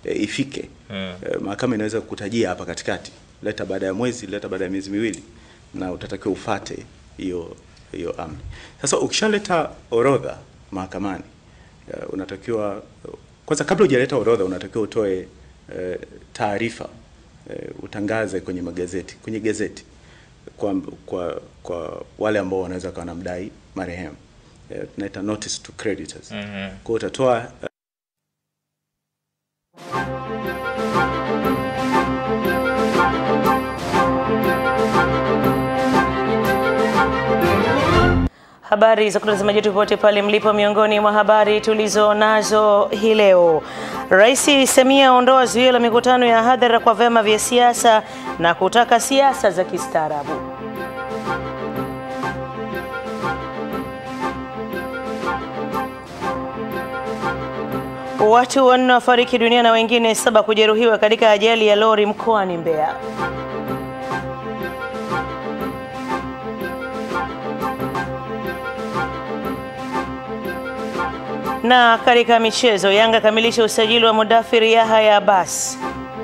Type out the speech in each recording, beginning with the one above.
e, ifike e, mahakama inaweza kukutajia hapa katikati, leta baada ya mwezi, leta baada ya miezi miwili, na utatakiwa ufate hiyo hiyo amri. Sasa ukishaleta orodha mahakamani e, unatakiwa kwanza, kabla hujaleta orodha, unatakiwa utoe e, taarifa e, utangaze kwenye magazeti, kwenye gazeti kwa, kwa, kwa wale ambao wanaweza kuwa wanamdai marehemu e, tunaita notice to creditors. Mhm. Kwa hiyo utatoa Habari za kutazamaji popote pale mlipo, miongoni mwa habari tulizo nazo hii leo, Rais Samia aondoa zuio la mikutano ya hadhara kwa vyama vya siasa na kutaka siasa za kistaarabu. Watu wanne wafariki dunia na wengine saba kujeruhiwa katika ajali ya lori mkoani Mbeya. Na katika michezo, Yanga kamilisha usajili wa Mudathir Yahya Abbas.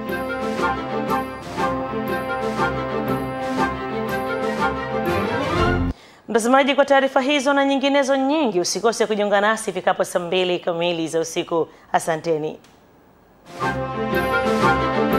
Mtazamaji, kwa taarifa hizo na nyinginezo nyingi, usikose kujiunga nasi ifikapo saa mbili kamili za usiku. Asanteni.